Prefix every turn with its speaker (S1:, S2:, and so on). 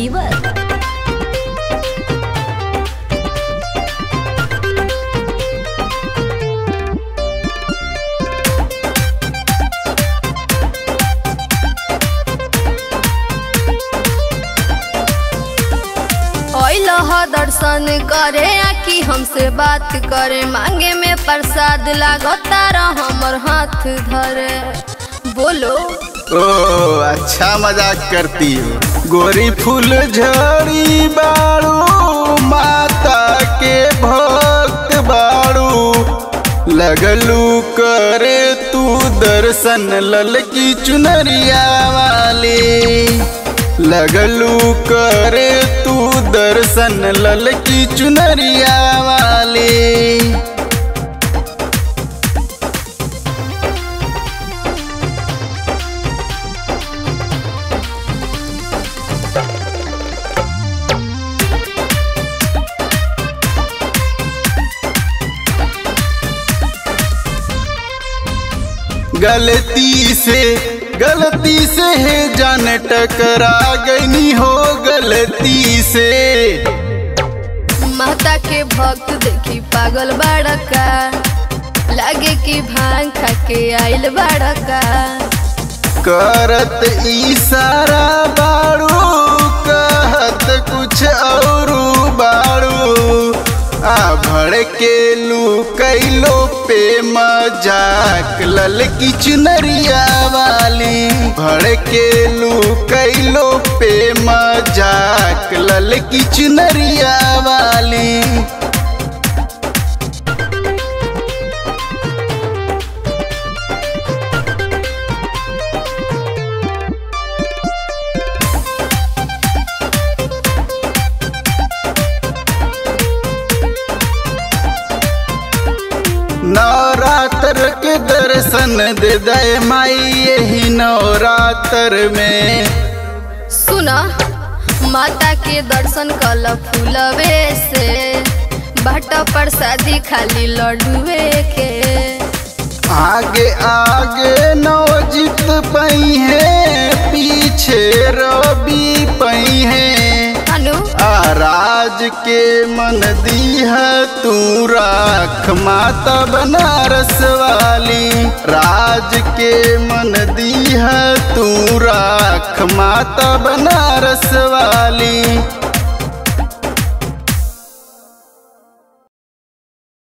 S1: fever
S2: ओइल ह दर्शन करे आखी हमसे बात करे मांगे में प्रसाद लागता रह हमर हाथ धरे बोलो
S3: ओ अच्छा मजाक करती हो गोरी फूल झड़ी बाड़ू माता के भक्त बाड़ू लगलू करे तू दर्शन ललकी चुनरिया वाली लगलू करे तू दर्शन ललकी चुनरिया वाली गलती से गलती से है जान टकरा गई हो गलती से
S2: माता के भक्त देखी पागल बड़का लागे कि भांग खा के आइल बड़का
S3: करत इशारा बाड़ू कहत कुछ और बाड़ू आ भड़के लू कैलो पे मजाक ललकी चुनरिया वाली भड़के लू कैलो पे मजाक ललकी चुनरिया वाली नवरात्र के दर्शन दे दे माई यही नवरात्र में
S2: सुना माता के दर्शन कल फूलवे से बाट प्रसादी खाली लड्डुए के
S3: आगे आगे नवजीत पई है पीछे रवि पई है
S2: अनु
S3: आराज के मन दीह तू राख माता बनारस वाली राज के मन दीह तू राख माता बनारस वाली